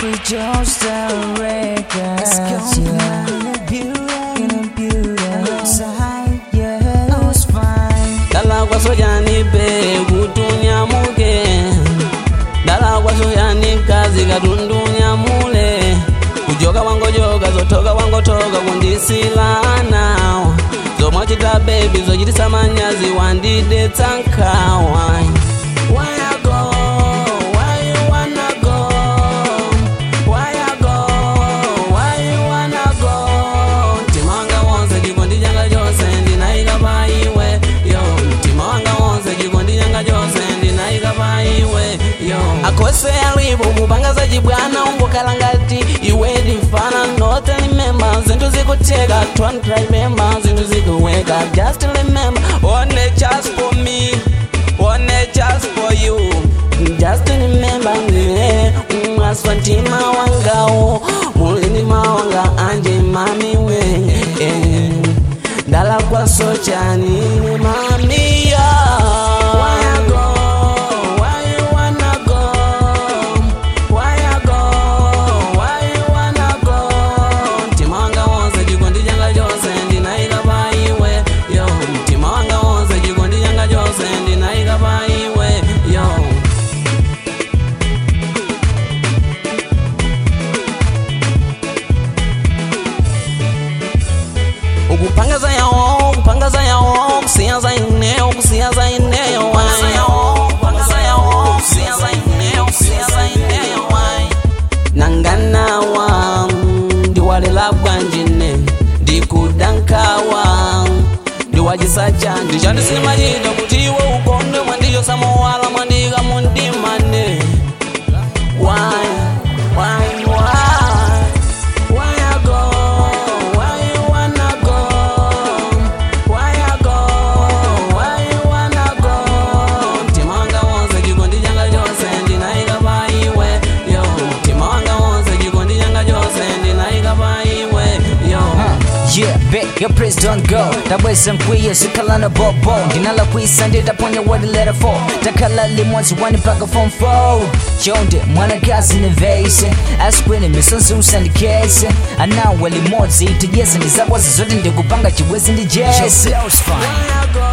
We just the records. Yeah. In a beauty, in a beauty. Outside, yeah. I was fine. dala kwasojani be kutunyamuke dala kwasojani kazi katundunyamule kujoka wangojoka zotoka wangotoka kundisilana zomwachita bebi zochitisa manyazi wandidetsa nkhawa Where you go? Where you wanna go? Where you go? Where you wanna go? Mtima wanga wonse chikondi changa chose ndinayika pa iwe yo mtima wanga wonse chikondi changa chose ndinayika pa iwe yo akhose alipo kupanga za chibwana ungokhala ngati iwe ndimfana not remember zinthu zikutheka don't remember zinthu zikuweka just remember one just for me one just for you just remember me mwaswa mtima wangawo mulinima wanga anje mami we eh. ndala kwasochani mamiya Where you go? Where you wanna go? Where you go? Where you wanna go? Mtima wanga wonse chikondi changa chose ndinayika pa iwe yo mtima wanga wonse chikondi changa chose ndinayika pa iwe yo ukupangaza yawo ukupangaza yawo kusiyaza ineyo kusiyaza ineyo nanganawa ndiwalela bwanjine ndikudankawa ndiwachisacha ndichandisimachita kuti iwe ukondwe mwandiyo samowala mwandika mundimane Why? Why? Why? Why you go? Why you wanna go? Why you go? Why you wanna go? Mtima wanga wonse chikondi changa chose ndinayika pa iwe yo mtima wanga wonse chikondi changa chose ndinayika pa iwe yo Yeah, bet your praise don't go tabweza nkwiye sikhalana bobo ndinala kwisa nditaponya wadi letter 4 takhala limodzi wani mpaka form 4 chonde mwanakazi nevese askwene misonzusa ndikese anawe limodzi tijese ndizakwazi zoti ndikupanga chibwezi ndi jese Why you go?